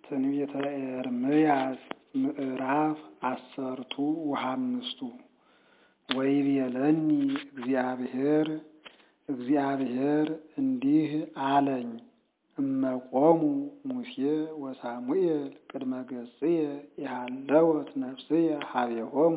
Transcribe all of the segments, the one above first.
ትንቢተ ኤርምያስ ምዕራፍ አሰርቱ ወሃምስቱ ወይቤለኒ እግዚአብሔር እግዚአብሔር እንዲህ አለኝ እመቆሙ ሙሴ ወሳሙኤል ቅድመ ገጽየ የሃለወት ነፍስየ ሀቤሆሙ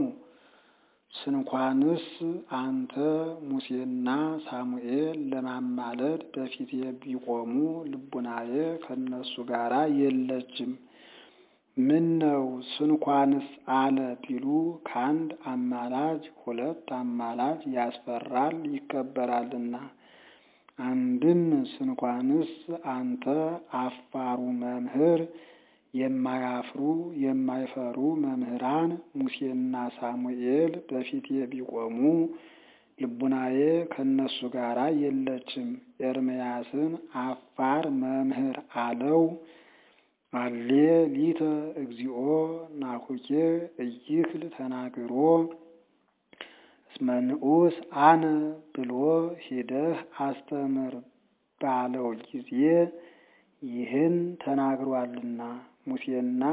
ስንኳንስ አንተ ሙሴና ሳሙኤል ለማማለድ በፊቴ ቢቆሙ ልቡናዬ ከእነሱ ጋር የለችም። ምን ነው ስንኳንስ አለ ቢሉ ከአንድ አማላጅ ሁለት አማላጅ ያስፈራል ይከበራልና። አንድም ስንኳንስ አንተ አፋሩ መምህር የማያፍሩ የማይፈሩ መምህራን ሙሴና ሳሙኤል በፊቴ ቢቆሙ ልቡናዬ ከእነሱ ጋር የለችም። ኤርምያስን አፋር መምህር አለው። አሌ ሊተ እግዚኦ ናኩኬ እይክል ተናግሮ እስመ ንዑስ አነ ብሎ ሂደህ አስተምር ባለው ጊዜ ይህን ተናግሯልና ሙሴና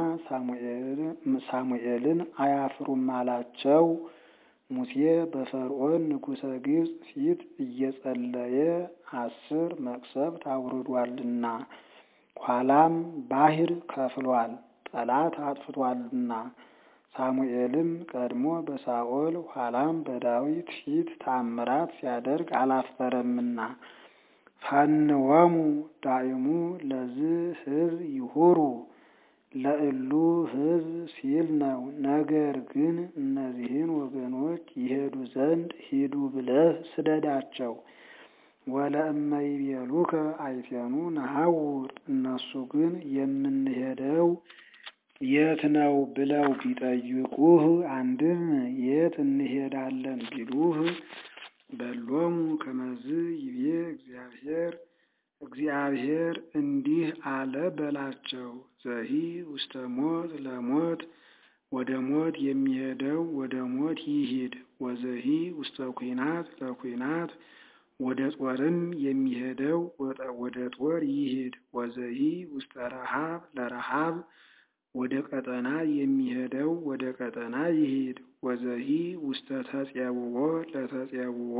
ሳሙኤልን አያፍሩም አላቸው። ሙሴ በፈርዖን ንጉሠ ግብፅ ፊት እየጸለየ አስር መቅሰፍት አውርዷልና ኋላም ባሕር ከፍሏል፣ ጠላት አጥፍቷልና። ሳሙኤልም ቀድሞ በሳኦል ኋላም በዳዊት ፊት ታምራት ሲያደርግ አላፈረምና። ፈንወሙ ዳእሙ ለዝ ሕዝብ ይሁሩ ለእሉ ሕዝብ ሲል ነው። ነገር ግን እነዚህን ወገኖች ይሄዱ ዘንድ ሂዱ ብለህ ስደዳቸው። ወለእመ ይቤሉከ አይቴኑ ነሐውር እነሱ ግን የምንሄደው የት ነው ብለው ቢጠይቁህ፣ አንድም የት እንሄዳለን ቢሉህ በሎሙ ከመዝ ይቤ እግዚአብሔር እግዚአብሔር እንዲህ አለ በላቸው። ዘሂ ውስተ ሞት ለሞት ወደ ሞት የሚሄደው ወደ ሞት ይሂድ። ወዘሂ ውስተ ኩናት ለኩናት ወደ ጦርም የሚሄደው ወደ ጦር ይሂድ። ወዘሂ ውስተ ረሃብ ለረሃብ ወደ ቀጠና የሚሄደው ወደ ቀጠና ይሂድ። ወዘሂ ውስተ ተጼውዖ ለተጼውዖ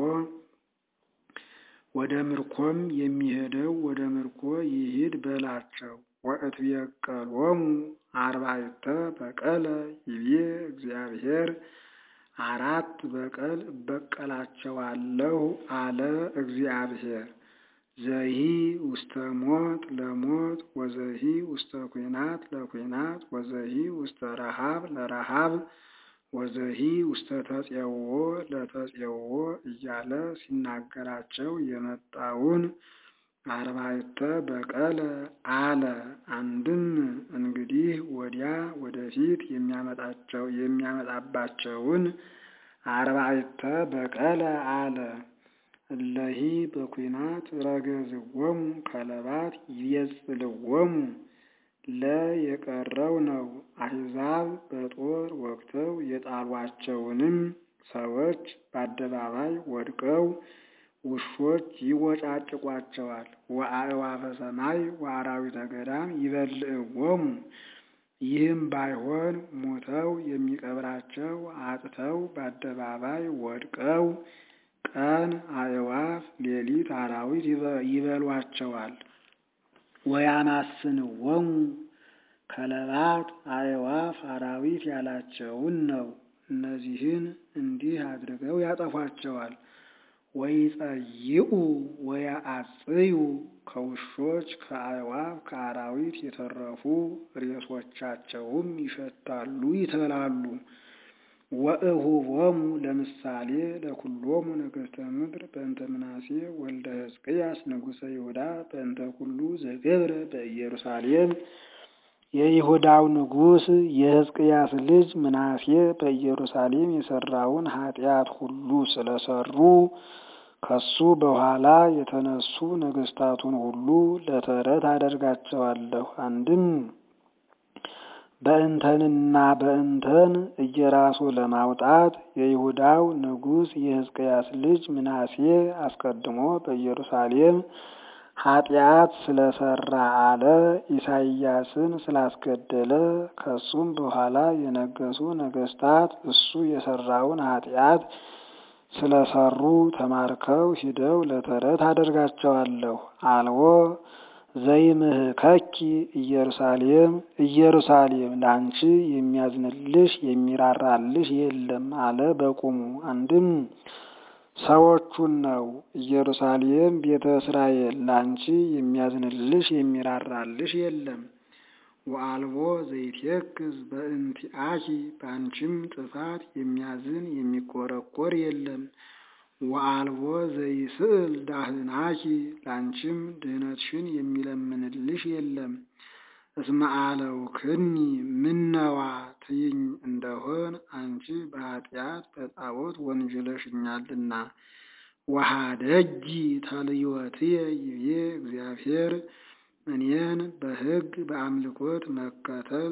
ወደ ምርኮም የሚሄደው ወደ ምርኮ ይሂድ በላቸው። ወእትቤቀሎሙ አርባዕተ በቀለ ይቤ እግዚአብሔር አራት በቀል እበቀላቸዋለሁ አለ እግዚአብሔር። ዘሂ ውስተ ሞት ለሞት ወዘሂ ውስተ ኩናት ለኩናት ወዘሂ ውስተ ረሃብ ለረሃብ ወዘሂ ውስተ ተጼውዖ ለተጼውዖ እያለ ሲናገራቸው የመጣውን አርባዕተ በቀለ አለ። አንድም እንግዲህ ወዲያ ወደፊት የሚያመጣቸው የሚያመጣባቸውን አርባዕተ በቀለ አለ። እለሂ በኩናት ረገዝዎሙ ከለባት ይቤጽልዎሙ ለ የቀረው ነው። አሕዛብ በጦር ወግተው የጣሏቸውንም ሰዎች በአደባባይ ወድቀው ውሾች ይወጫጭቋቸዋል። ወአዕዋፈ ሰማይ ወአራዊተ ገዳም ይበልዕዎሙ። ይህም ባይሆን ሞተው የሚቀብራቸው አጥተው በአደባባይ ወድቀው ቀን አዕዋፍ ሌሊት አራዊት ይበሏቸዋል። ወያማስንዎሙ ከለባት አዕዋፍ አራዊት ያላቸውን ነው። እነዚህን እንዲህ አድርገው ያጠፏቸዋል። ወይጸይኡ ወያአጽዩ ከውሾች ከአዕዋፍ ከአራዊት የተረፉ ሬሶቻቸውም ይሸታሉ ይተላሉ። ወእሁቦሙ ለምሳሌ ለኩሎሙ ነገሥተ ምድር በእንተ ምናሴ ወልደ ሕዝቅያስ ንጉሠ ይሁዳ በእንተ ኩሉ ዘገብረ በኢየሩሳሌም የይሁዳው ንጉሥ የሕዝቅያስ ልጅ ምናሴ በኢየሩሳሌም የሰራውን ኃጢአት ሁሉ ስለሰሩ ከሱ በኋላ የተነሱ ነገሥታቱን ሁሉ ለተረት አደርጋቸዋለሁ። አንድም በእንተንና በእንተን እየራሱ ለማውጣት የይሁዳው ንጉሥ የሕዝቅያስ ልጅ ምናሴ አስቀድሞ በኢየሩሳሌም ኃጢአት ስለሰራ አለ ኢሳይያስን ስላስገደለ ከሱም በኋላ የነገሱ ነገስታት እሱ የሰራውን ኃጢአት ስለሰሩ ተማርከው ሂደው ለተረት አደርጋቸዋለሁ። አልቦ ዘይምህከኪ ኢየሩሳሌም ኢየሩሳሌም ላንቺ የሚያዝንልሽ የሚራራልሽ የለም አለ በቁሙ። አንድም ሰዎቹን ነው። ኢየሩሳሌም ቤተ እስራኤል ላንቺ የሚያዝንልሽ የሚራራልሽ የለም። ወአልቦ ዘይትየክዝ በእንቲአኪ በአንቺም ጥፋት የሚያዝን የሚቆረቆር የለም። ወአልቦ ዘይስእል ዳህናኪ ላንቺም ድህነትሽን የሚለምንልሽ የለም። እስመ አለውክኒ ምነዋ ትይኝ እንደሆን አንቺ በኃጢአት በጣዖት ወንጅለሽኛልና። ወሀደጊ ተልዮትየ ይቤ እግዚአብሔር እኔን በሕግ በአምልኮት መከተል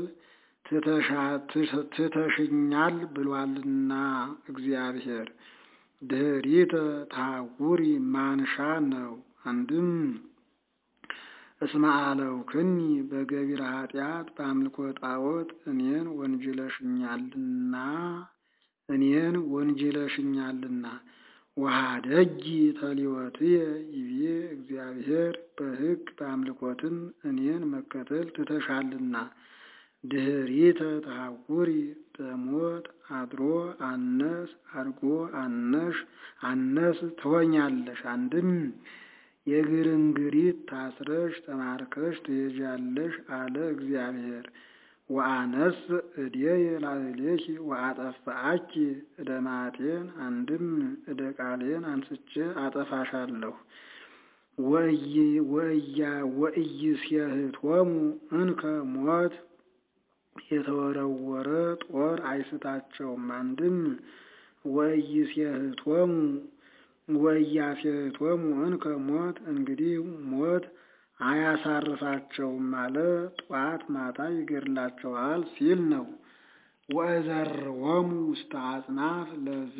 ትተሽኛል ብሏልና እግዚአብሔር። ድኅሪተ ተሐውሪ ማንሻ ነው። አንድም እስመ አለውክኒ በገቢረ ኃጢአት በአምልኮ ጣዖት እኔን ወንጅለሽኛልና እኔን ወንጅለሽኛልና። ወሀደጊ ተልዮትየ ይቤ እግዚአብሔር በሕግ በአምልኮትም እኔን መከተል ትተሻልና። ድኅሪተ ተሐውሪ በሞት አድሮ አነስ አድጎ አነሽ አነስ ትሆኛለሽ። አንድም የግርንግሪት ታስረሽ ተማርከሽ ትሄጃለሽ አለ እግዚአብሔር። ወአነስ እዴየ ላዕሌኪ ወአጠፋአኪ እደ መዓቴን አንድም እደ ቃሌን አንስቼ አጠፋሻለሁ። ወኢይሴህቶሙ እንከ ሞት የተወረወረ ጦር አይስታቸውም። አንድም ወኢይሴህቶሙ ወኢያሴህቶሙ እንከ ሞት እንግዲህ ሞት አያሳርፋቸውም አለ። ጧት ማታ ይገድላቸዋል ሲል ነው። ወእዘርዎሙ ውስተ አጽናፍ ለዝ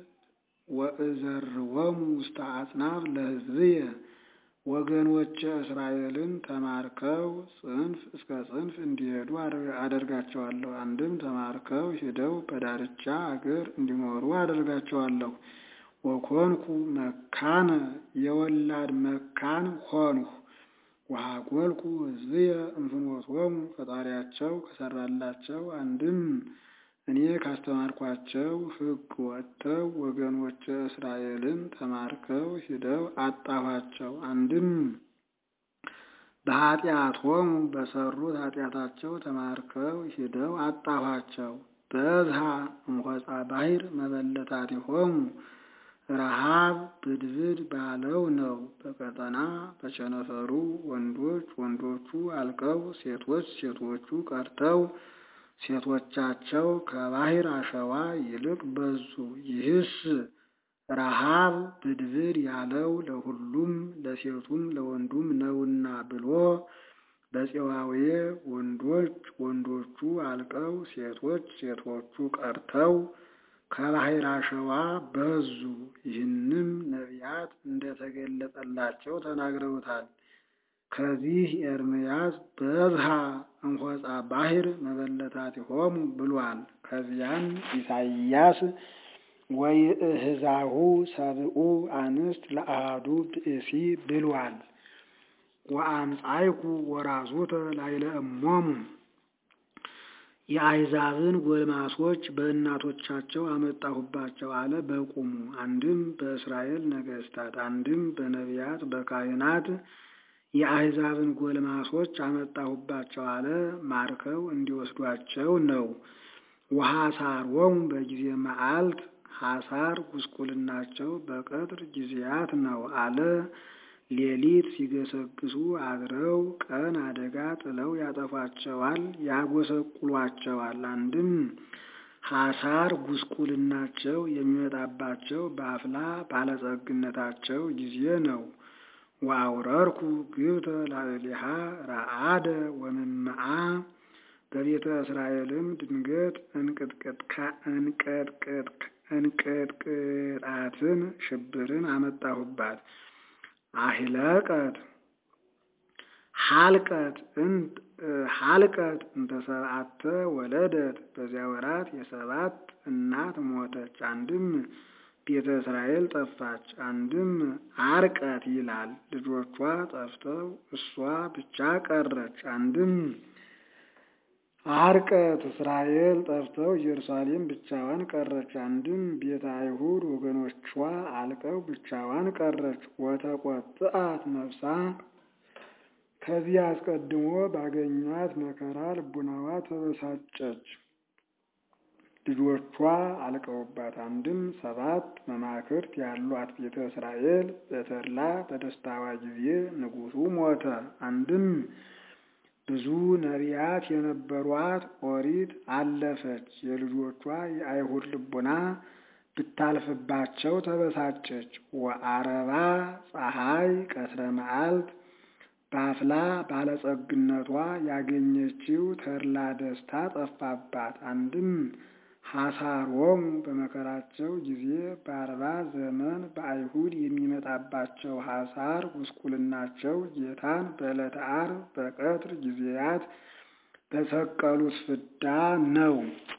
ወእዘርዎሙ ውስተ አጽናፍ ለሕዝብየ ወገኖቼ እስራኤልን ተማርከው ጽንፍ እስከ ጽንፍ እንዲሄዱ አደርጋቸዋለሁ። አንድም ተማርከው ሂደው በዳርቻ አገር እንዲኖሩ አደርጋቸዋለሁ። ወኮንኩ መካነ የወላድ መካን ሆንሁ። ወሀጎልኩ ሕዝብየ እምፍኖቶሙ ፈጣሪያቸው ከሰራላቸው አንድም እኔ ካስተማርኳቸው ሕግ ወጥተው ወገኖቼ እስራኤልን ተማርከው ሂደው አጣኋቸው። አንድም በኃጢአቶሙ በሰሩት ኃጢአታቸው ተማርከው ሂደው አጣኋቸው። በዝሃ እምሆፃ ባሕር መበለታቲሆሙ ረሃብ ብድብድ ባለው ነው። በቀጠና በቸነፈሩ ወንዶች ወንዶቹ አልቀው ሴቶች ሴቶቹ ቀርተው ሴቶቻቸው ከባሕር አሸዋ ይልቅ በዙ። ይህስ ረሃብ ብድብድ ያለው ለሁሉም ለሴቱም ለወንዱም ነውና ብሎ በፄዋዌ ወንዶች ወንዶቹ አልቀው ሴቶች ሴቶቹ ቀርተው ከባሕር አሸዋ በዙ። ይህንም ነቢያት እንደተገለጠላቸው ተናግረውታል። ከዚህ ኤርምያስ በዝሃ እምሆፃ ባሕር መበለታቲሆሙ ብሏል። ከዚያም ኢሳይያስ ወይእህዛሁ ሰብኡ አንስት ለአሃዱ ብእሲ ብሏል። ወአምጻይኩ ወራዙተ ላዕለ እሞሙ የአሕዛብን ጎልማሶች በእናቶቻቸው አመጣሁባቸው አለ በቁሙ። አንድም በእስራኤል ነገሥታት፣ አንድም በነቢያት በካህናት የአሕዛብን ጎልማሶች አመጣሁባቸው አለ ማርከው እንዲወስዷቸው ነው። ወሐሳሮሙ በጊዜ መዓልት ሐሳር ጉስቁልናቸው በቀትር ጊዜያት ነው አለ ሌሊት ሲገሰግሱ አድረው ቀን አደጋ ጥለው ያጠፏቸዋል፣ ያጎሰቁሏቸዋል። አንድም ሐሳር ጉስቁልናቸው የሚመጣባቸው በአፍላ ባለጸግነታቸው ጊዜ ነው። ወአውረርኩ ግብተ ላዕሌሃ ረአደ ወምምዓ በቤተ እስራኤልም ድንገት እንቅጥቅጣትን ሽብርን አመጣሁባት። አሂለቀት ሀልቀት ሀልቀት እንተ ሰብአተ ወለደት በዚያ ወራት የሰባት እናት ሞተች። አንድም ቤተ እስራኤል ጠፋች። አንድም አርቀት ይላል ልጆቿ ጠፍተው እሷ ብቻ ቀረች። አንድም አርቀት እስራኤል ጠፍተው ኢየሩሳሌም ብቻዋን ቀረች። አንድም ቤተ አይሁድ ወገኖቿ አልቀው ብቻዋን ቀረች። ወተቆጥአት ነፍሳ ከዚህ አስቀድሞ ባገኛት መከራ ልቡናዋ ተበሳጨች። ልጆቿ አልቀውባት። አንድም ሰባት መማክርት ያሏት ቤተ እስራኤል በተድላ በደስታዋ ጊዜ ንጉሡ ሞተ። አንድም ብዙ ነቢያት የነበሯት ኦሪት አለፈች። የልጆቿ የአይሁድ ልቡና ብታልፍባቸው ተበሳጨች። ወአረባ ፀሐይ ቀትረ መዓልት በአፍላ ባለጸግነቷ ያገኘችው ተድላ ደስታ ጠፋባት። አንድም ሐሳሮሙ በመከራቸው ጊዜ በአርባ ዘመን በአይሁድ የሚመጣባቸው ሐሳር ጉስቁልናቸው ጌታን በዕለተ ዓርብ በቀትር ጊዜያት በሰቀሉት ፍዳ ነው።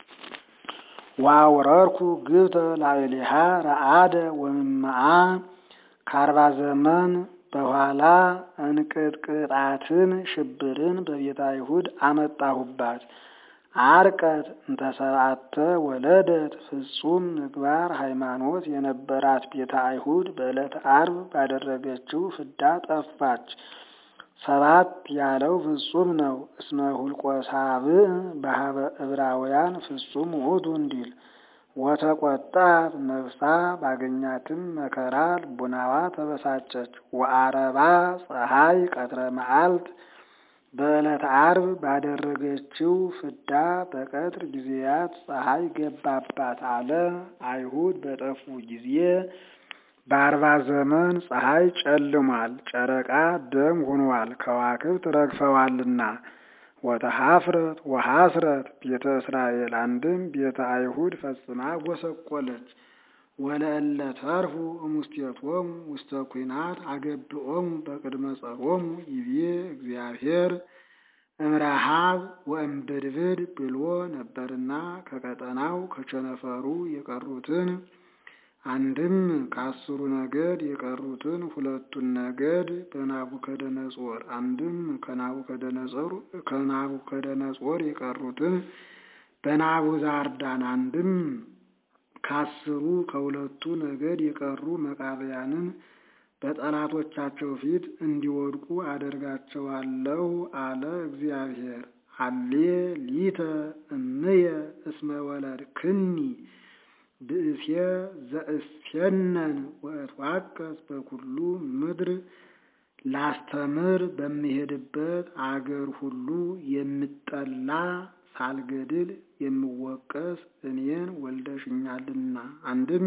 ዋውረርኩ ግብተ ላዕሌሃ ረአደ ወምምአ ከአርባ ዘመን በኋላ እንቅጥቅጣትን ሽብርን በቤተ አይሁድ አመጣሁባት። አርቀት እንተ ሰብአተ ወለደት ፍጹም ምግባር ሃይማኖት የነበራት ቤተ አይሁድ በዕለተ ዓርብ ባደረገችው ፍዳ ጠፋች። ሰባት ያለው ፍጹም ነው። እስመ ሁልቆ ሳብዕ በሀበ ዕብራውያን ፍጹም ውእቱ እንዲል ወተቆጣት ነፍሳ ባገኛትም መከራ ልቡናዋ ተበሳጨች። ወአረባ ፀሐይ ቀትረ መዓልት በዕለተ ዓርብ ባደረገችው ፍዳ በቀትር ጊዜያት ፀሐይ ገባባት አለ። አይሁድ በጠፉ ጊዜ በአርባ ዘመን ፀሐይ ጨልሟል፣ ጨረቃ ደም ሆኗል፣ ከዋክብት ረግፈዋልና። ወተሐፍረት ወሐስረት ቤተ እስራኤል አንድም ቤተ አይሁድ ፈጽማ ጎሰቆለች። ወለእለ ተርፉ እሙስቴቶሙ ውስተ ኩናት አገብኦሙ በቅድመ ጸሮሙ ይቤ እግዚአብሔር እምረሃብ ወእምብድብድ ብሎ ነበርና ከቀጠናው ከቸነፈሩ የቀሩትን አንድም ከአስሩ ነገድ የቀሩትን ሁለቱን ነገድ በናቡከደነጾር አንድም ከናቡከደነጾር የቀሩትን በናቡዛርዳን አንድም ከአስሩ ከሁለቱ ነገድ የቀሩ መቃብያንን በጠላቶቻቸው ፊት እንዲወድቁ አደርጋቸዋለሁ አለ እግዚአብሔር። አሌ ሊተ እምየ እስመ ወለድክኒ ብእሴ ዘእስየነን ወእትዋቀስ በኩሉ ምድር ላስተምር በሚሄድበት አገር ሁሉ የምጠላ ሳልገድል የምወቀስ እኔን ወልደሽኛልና። አንድም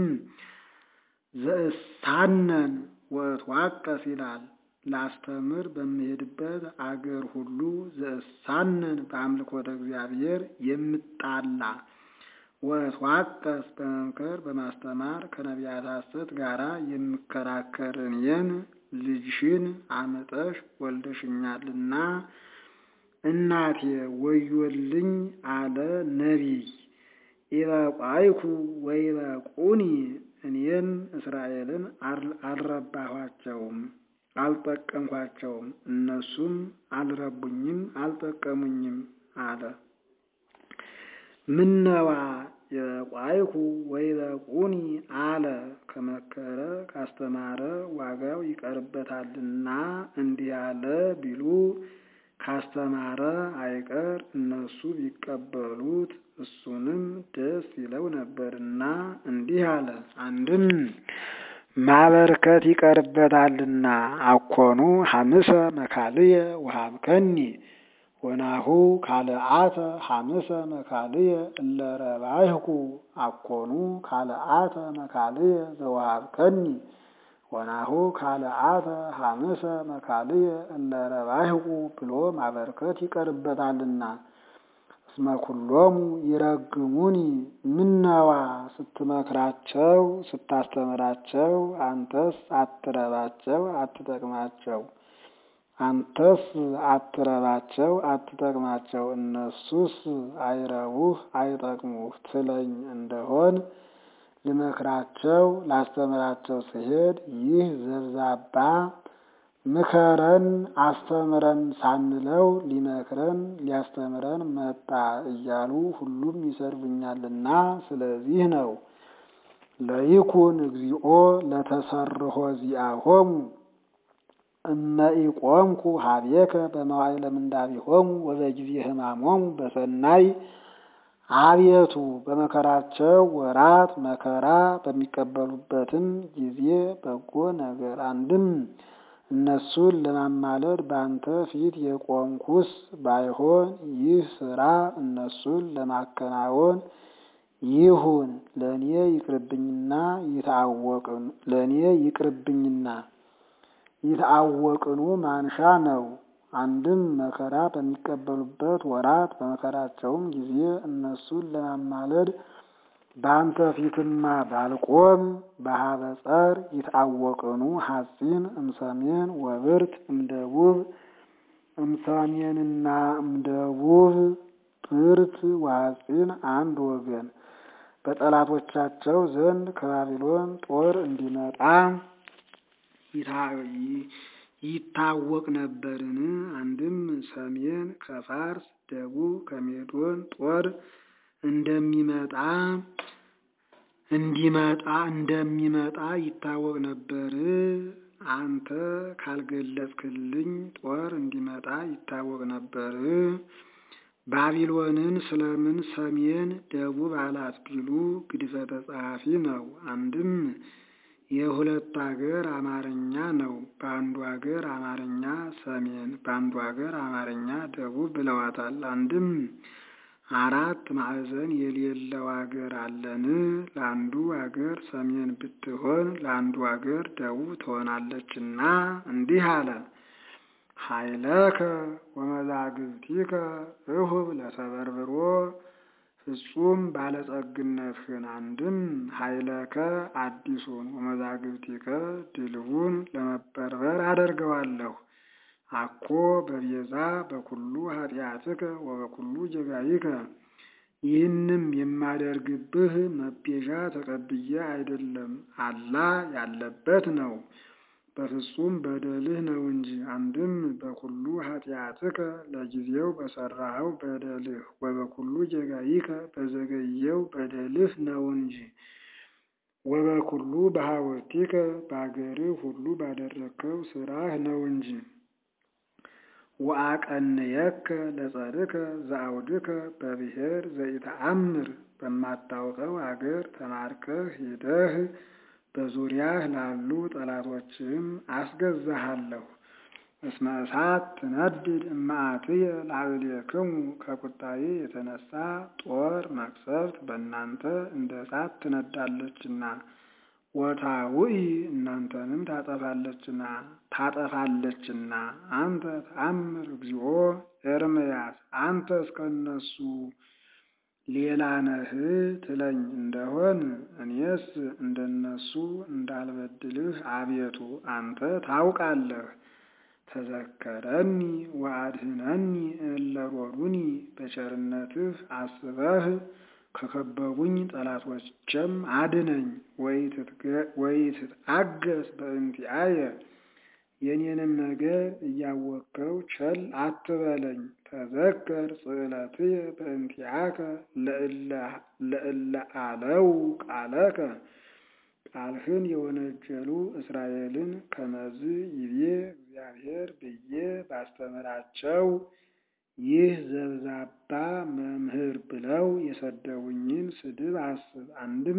ዘእሳነን ወእትዋቀስ ይላል። ላስተምር በሚሄድበት አገር ሁሉ ዘእሳነን በአምልኮተ እግዚአብሔር የምጣላ ወእትዋቀስ በመምከር በማስተማር ከነቢያት ሐሰት ጋራ የምከራከር እኔን ልጅሽን አምጠሽ ወልደሽኛልና እናቴ ወዮልኝ አለ ነቢይ። ኢበቋይኩ ወይበቁኒ እኔም እስራኤልን አልረባኋቸውም፣ አልጠቀምኳቸውም፣ እነሱም አልረቡኝም፣ አልጠቀሙኝም አለ። ምነዋ የቋይኩ ወይበቁኒ አለ። ከመከረ ካስተማረ ዋጋው ይቀርበታልና እንዲህ አለ ቢሉ ካስተማረ አይቀር እነሱ ቢቀበሉት እሱንም ደስ ይለው ነበርና እንዲህ አለ። አንድም ማበርከት ይቀርበታልና አኮኑ ሐምሰ መካልየ ወሀብከኒ ወናሁ ካልአተ ሐምሰ መካልየ እለ ረባይኩ አኮኑ ካልአተ መካልየ ዘወሀብከኒ ወናሁ ካልአተ ሐምሰ መካልየ እለ ረባይኩ ብሎ ማበርከት ይቀርበታልና። እስመ ኩሎሙ ይረግሙኒ ምነዋ ስትመክራቸው ስታስተምራቸው አንተስ አትረባቸው አትጠቅማቸው። አንተስ አትረባቸው አትጠቅማቸው፣ እነሱስ አይረቡህ አይጠቅሙህ ትለኝ እንደሆን ልመክራቸው ላስተምራቸው ስሄድ ይህ ዘብዛባ ምከረን አስተምረን ሳንለው ሊመክረን ሊያስተምረን መጣ እያሉ ሁሉም ይሰድቡኛልና ስለዚህ ነው። ለይኩን እግዚኦ ለተሰርሖ ዚአሆሙ እመ ኢቆምኩ ሀቤከ በመዋዕለ ምንዳቤሆሙ ወበጊዜ ሕማሞሙ በሰናይ አቤቱ በመከራቸው ወራት መከራ በሚቀበሉበትም ጊዜ በጎ ነገር አንድም እነሱን ለማማለድ በአንተ ፊት የቆምኩስ ባይሆን ይህ ስራ እነሱን ለማከናወን ይሁን ለእኔ ይቅርብኝና ይታወቅን ለእኔ ይቅርብኝና ይታወቅኑ ማንሻ ነው። አንድም መከራ በሚቀበሉበት ወራት በመከራቸውም ጊዜ እነሱን ለማማለድ በአንተ ፊትማ ባልቆም በሀበ ጸር ይታወቅኑ ሐጺን እምሰሜን ወብርት እምደቡብ እምሰሜንና እምደቡብ ብርት ወሐጺን አንድ ወገን በጠላቶቻቸው ዘንድ ከባቢሎን ጦር እንዲመጣ ይታወቅ ነበርን? አንድም ሰሜን ከፋርስ ደቡብ ከሜዶን ጦር እንደሚመጣ እንዲመጣ እንደሚመጣ ይታወቅ ነበር። አንተ ካልገለጽክልኝ ጦር እንዲመጣ ይታወቅ ነበር። ባቢሎንን ስለምን ሰሜን ደቡብ አላት ቢሉ ግድፈተ ጸሐፊ ነው። አንድም የሁለት አገር አማርኛ ነው። በአንዱ አገር አማርኛ ሰሜን፣ በአንዱ አገር አማርኛ ደቡብ ብለዋታል። አንድም አራት ማዕዘን የሌለው አገር አለን። ለአንዱ አገር ሰሜን ብትሆን ለአንዱ አገር ደቡብ ትሆናለችና እንዲህ አለ። ኃይለከ ወመዛግብቲከ እሁብ ለተበርብሮ ፍጹም ባለጸግነትህን አንድም ኃይለከ አዲሱን ወመዛግብቲከ ድልቡን ለመበርበር አደርገዋለሁ። አኮ በቤዛ በኩሉ ኃጢአትከ ወበኩሉ ጀጋይከ ይህንም የማደርግብህ መቤዣ ተቀብዬ አይደለም፣ አላ ያለበት ነው በፍጹም በደልህ ነው እንጂ። አንድም በኩሉ ኃጢአትከ ለጊዜው በሰራኸው በደልህ ወበኩሉ ጀጋይከ በዘገየው በደልህ ነው እንጂ። ወበኩሉ በሐወርቲከ በአገርህ ሁሉ ባደረግከው ስራህ ነው እንጂ። ወአቀንየከ ለጸድከ ዘአውድከ በብሔር ዘኢተአምር በማታውቀው አገር ተማርከህ ሂደህ በዙሪያህ ላሉ ጠላቶችም አስገዛሃለሁ። እስመ እሳት ትነድድ እማአትየ ላዕሌክሙ ከቁጣዬ የተነሳ ጦር መቅሰፍት በእናንተ እንደ እሳት ትነዳለችና ወታውኢ እናንተንም ታጠፋለችና ታጠፋለችና። አንተ ተአምር እግዚኦ ኤርምያስ አንተ እስከነሱ ሌላ ነህ ትለኝ እንደሆን እኔስ እንደነሱ እንዳልበድልህ አቤቱ አንተ ታውቃለህ። ተዘከረኒ ወአድህነኒ እለ ሮዱኒ በቸርነትህ አስበህ ከከበቡኝ ጠላቶችም አድነኝ። ወኢትትአገስ በእንቲአየ የኔንም ነገር እያወቅከው ቸል አትበለኝ። ተዘከር ጽዕለትየ በእንቲአከ ለእለ አለው ቃለከ ቃልህን የወነጀሉ እስራኤልን ከመዝ ይቤ እግዚአብሔር ብዬ ባስተምራቸው ይህ ዘብዛባ መምህር ብለው የሰደቡኝን ስድብ አስብ። አንድም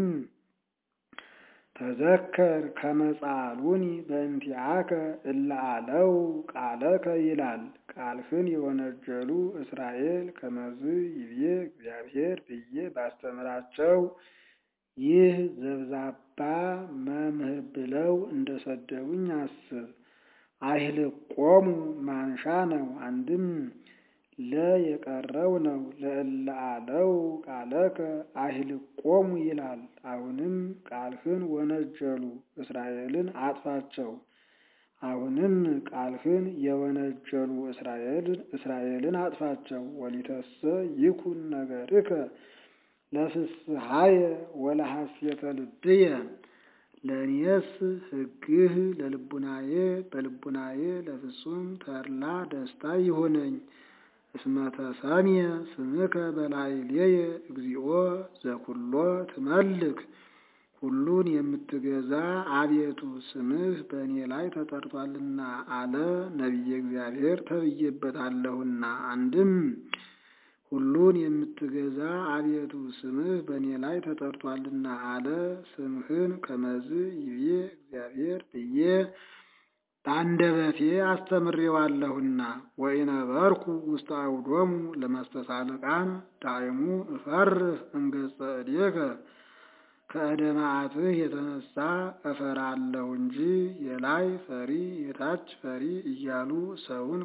ተዘከር ከመጻሉኒ በእንቲአከ እለ አለው ቃለከ ይላል። ቃልህን የወነጀሉ እስራኤል ከመዝ ይቤ እግዚአብሔር ብዬ ባስተምራቸው ይህ ዘብዛባ መምህር ብለው እንደሰደቡኝ አስብ። አይህልቆሙ ማንሻ ነው። አንድም ለ የቀረው ነው። ለእለ አለው ቃለከ አይህልቆሙ ይላል። አሁንም ቃልህን ወነጀሉ እስራኤልን አጥፋቸው። አሁንም ቃልህን የወነጀሉ እስራኤልን አጥፋቸው። ወሊተሰ ይኩን ነገርከ ለፍስሐየ ወለሐሴተ ልብየ ለእኔስ ሕግህ ለልቡናዬ በልቡናዬ ለፍጹም ተድላ ደስታ ይሁነኝ። እስመ ተሰምየ ስምከ በላዕሌየ እግዚኦ ዘኩሎ ትመልክ ሁሉን የምትገዛ አቤቱ ስምህ በእኔ ላይ ተጠርቷልና አለ ነቢየ እግዚአብሔር ተብዬበታለሁና። አንድም ሁሉን የምትገዛ አቤቱ ስምህ በእኔ ላይ ተጠርቷልና አለ ስምህን ከመዝ ይቤ እግዚአብሔር ብዬ በአንደበቴ አስተምሬዋለሁና። ወኢነበርኩ ውስተ አውዶሙ ለመስተሳልቃን ዳይሙ እፈርህ እምገጸ እዴከ ከእደ መዓትህ የተነሳ እፈራለሁ እንጂ የላይ ፈሪ የታች ፈሪ እያሉ ሰውን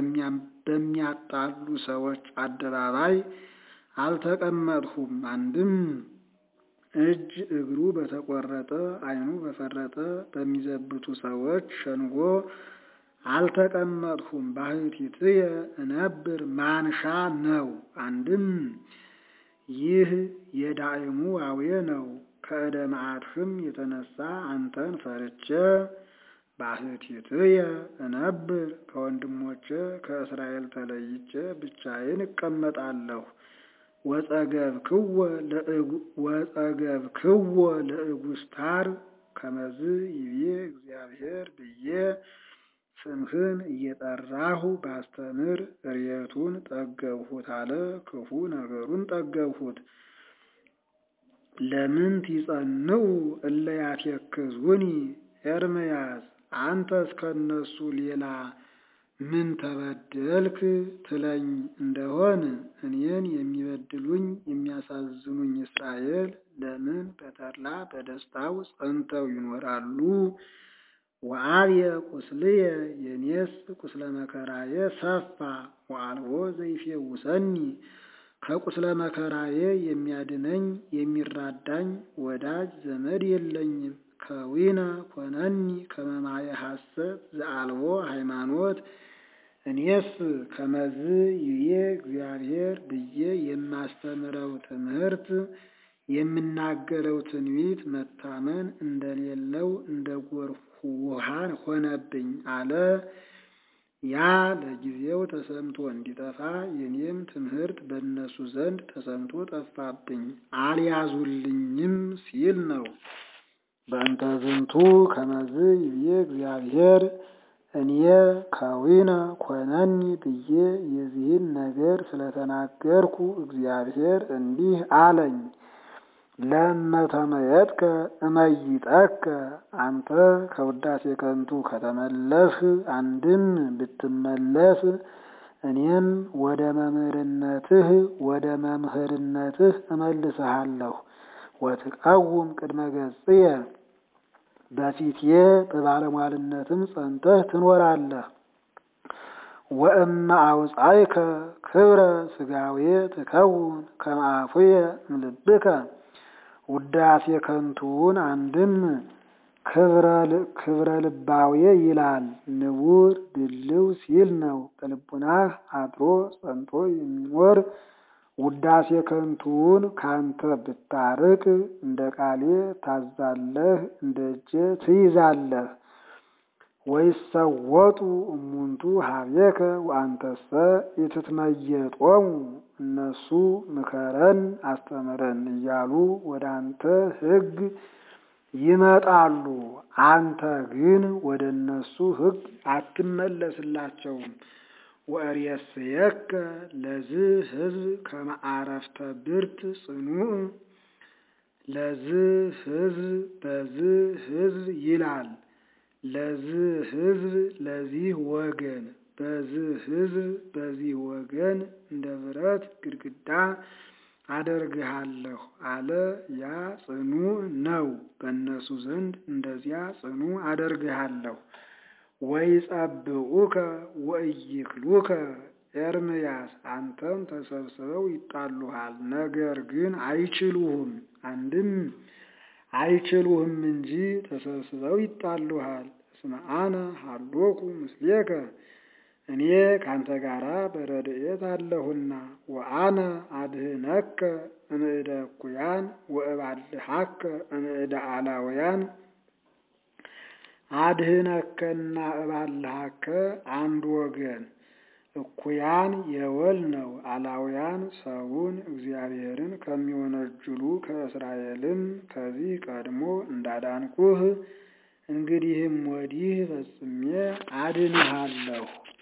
በሚያጣሉ ሰዎች አደባባይ አልተቀመጥሁም። አንድም እጅ እግሩ በተቆረጠ ዓይኑ በፈረጠ በሚዘብቱ ሰዎች ሸንጎ አልተቀመጥሁም። ባሕቲትየ እነብር ማንሻ ነው። አንድም ይህ የዳዕሙ ዋዌ ነው። ከእደ መዓትህም የተነሳ አንተን ፈርቼ ባሕቲትየ እነብር ከወንድሞቼ ከእስራኤል ተለይቼ ብቻዬን እቀመጣለሁ። ወጸገብክዎ ለእጉስታር ከመዝ ይቤ እግዚአብሔር ብዬ ስምህን እየጠራሁ ባስተምር እርየቱን ጠገብሁት አለ። ክፉ ነገሩን ጠገብሁት። ለምን ትጸንዑ እለ ያትየክዙኒ ኤርምያስ አንተ እስከነሱ ሌላ ምን ተበደልክ ትለኝ እንደሆን እኔን የሚበድሉኝ የሚያሳዝኑኝ እስራኤል ለምን በተድላ በደስታው ጸንተው ይኖራሉ? ወአብየ ቁስልየ የኔስ ቁስለ መከራዬ ሰፋ ወአልቦ ዘይፌውሰኒ ከቁስለ መከራዬ የሚያድነኝ የሚራዳኝ ወዳጅ ዘመድ የለኝም። ከዊነ ኮነኒ ከመማየ ሐሰት ዘአልቦ ሃይማኖት እኔስ ከመዝ ይቤ እግዚአብሔር ብዬ የማስተምረው ትምህርት የምናገረው ትንቢት መታመን እንደሌለው እንደ ጎርፍ ውሃን ሆነብኝ አለ። ያ ለጊዜው ተሰምቶ እንዲጠፋ የኔም ትምህርት በእነሱ ዘንድ ተሰምቶ ጠፋብኝ፣ አልያዙልኝም ሲል ነው። በእንተ ዝንቱ ከመዝ ይቤ እግዚአብሔር እኔ ከዊነ ኮነኒ ብዬ የዚህን ነገር ስለተናገርኩ እግዚአብሔር እንዲህ አለኝ። ለመተመየጥከ እመይጠከ አንተ ከውዳሴ ከንቱ ከተመለስህ አንድም ብትመለስ እኔም ወደ መምህርነትህ ወደ መምህርነትህ እመልስሃለሁ። ወትቀውም ቅድመ ገጽየ በፊቴ በባለሟልነትም ጸንተህ ትኖራለህ። ወእመ አውፃይከ ክብረ ስጋዌ ትከውን ከመ አፉየ እምልብከ ውዳሴ ከንቱውን አንድም ክብረ ልባዌ ይላል። ንቡር ድልው ሲል ነው። በልቡናህ አድሮ ጸንቶ የሚኖር ውዳሴ ከንቱውን ካንተ ብታርቅ እንደ ቃሌ ታዛለህ፣ እንደ እጄ ትይዛለህ። ወይሰወጡ እሙንቱ ሀቤከ ወአንተሰ ኢትትመየጦሙ እነሱ ምከረን አስተምረን እያሉ ወደ አንተ ሕግ ይመጣሉ። አንተ ግን ወደ እነሱ ሕግ አትመለስላቸውም። ወእሬስየከ ለዝህ ሕዝብ ከመ አረፍተ ብርት ጽኑዕ ለዝህ ሕዝብ በዝህ ሕዝብ ይላል። ለዝህ ሕዝብ ለዚህ ወገን በዝህ ሕዝብ በዚህ ወገን እንደ ብረት ግድግዳ አደርግሃለሁ አለ። ያ ጽኑ ነው። በእነሱ ዘንድ እንደዚያ ጽኑ አደርግሃለሁ። ወይጸብዑከ ወኢይክሉከ ኤርምያስ አንተም ተሰብስበው ይጣሉሃል፣ ነገር ግን አይችሉህም። አንድም አይችሉህም እንጂ ተሰብስበው ይጣሉሃል። እስመ አነ ሀሎኩ ምስሌከ እኔ ካንተ ጋራ በረድኤት አለሁና ወአነ አድህነከ እምእደ እኩያን ወእባልሐከ እምእደ አላውያን አድህነከና እባልሐከ አንድ ወገን እኩያን የወል ነው። አላውያን ሰውን እግዚአብሔርን ከሚወነጅሉ ከእስራኤልም ከዚህ ቀድሞ እንዳዳንኩህ እንግዲህም ወዲህ ፈጽሜ አድንሃለሁ።